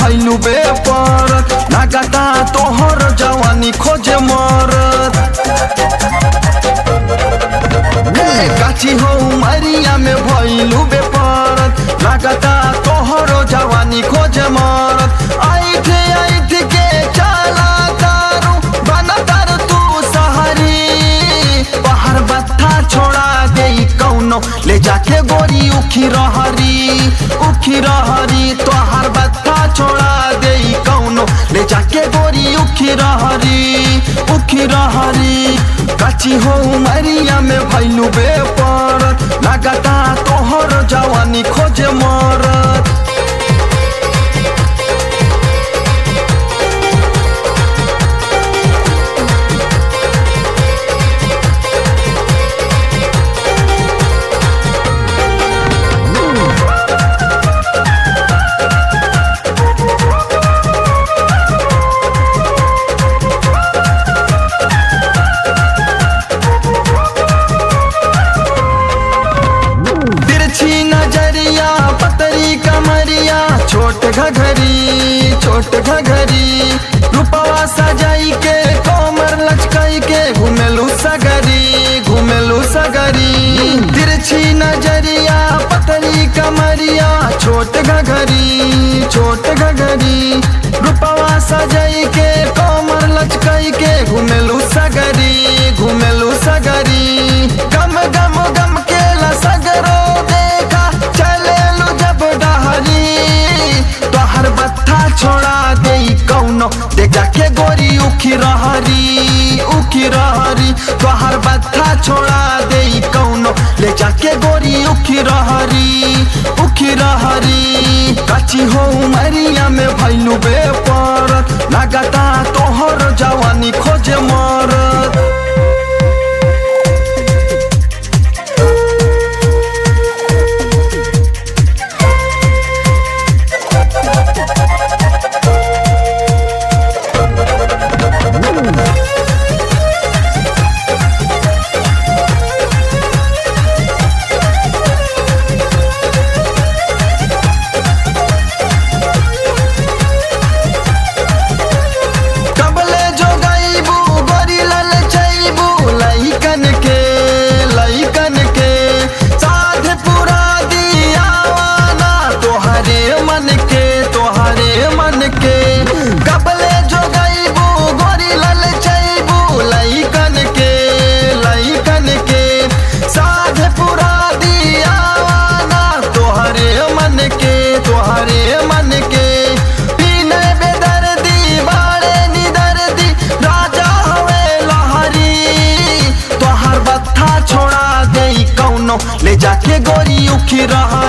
भैलू बेपरत लागता तोहर जवानी खोजे मरत ए, गाछी हो मरिया में भैलू बेपरत लागता तोहरो जवानी खोजे मरत आइठ आइठ के चला तारू बना तारू तू सहरी बाहर बत्था छोड़ा दे कौनो ले जाके गोरी उखी रहरी उखी रहरी तोहर बत्था छोड़ा दे कौनो ले जाके गोरी उखी रहरी उखी रहरी काची हो मरिया में भैलू बेपरत लागता तोहर जवानी खोजे मरत तिरछी नजरिया पतरी कमरिया छोट घघरी छोट घघरी रूपवा सजाई के कोमर लचकाई के घुमेलू सगरी घुमेलू सगरी तिरछी नजरिया पतरी कमरिया छोट घघरी छोट घघरी रूपवा सजाई के कोमर लचकाई के घुमेलू सगरी घुमेलू सगरी गम गम गम के सगरो देखा चले लो जब डहरी तोहर बत्था छोड़ा दे कौनो देखा के गोरी उखी रहरी उखी रहरी तोहर बत्था छोड़ा दे कौनो ले जाके गोरी उखी रहरी उखी रहरी काची हो मरिया में भैलू बेपरत लागता तोहर जवानी खोजे मरत कबले जो गईबू गोरी लल चईबू लइकन के लइकन के साध पुरा दियावाना तोहरे मन के तोहरे मन के कबले जो गईबू गोरी लल चईबू लइकन के लइकन के साध पुरा दियावाना तोहरे मन के तोहरे मन के पीने बेदर्दी बाड़े निदर्दी राजा हवे लहरी तोहर बत्था छोड़ा दे कौनो ले जाके गोरी उखी रहा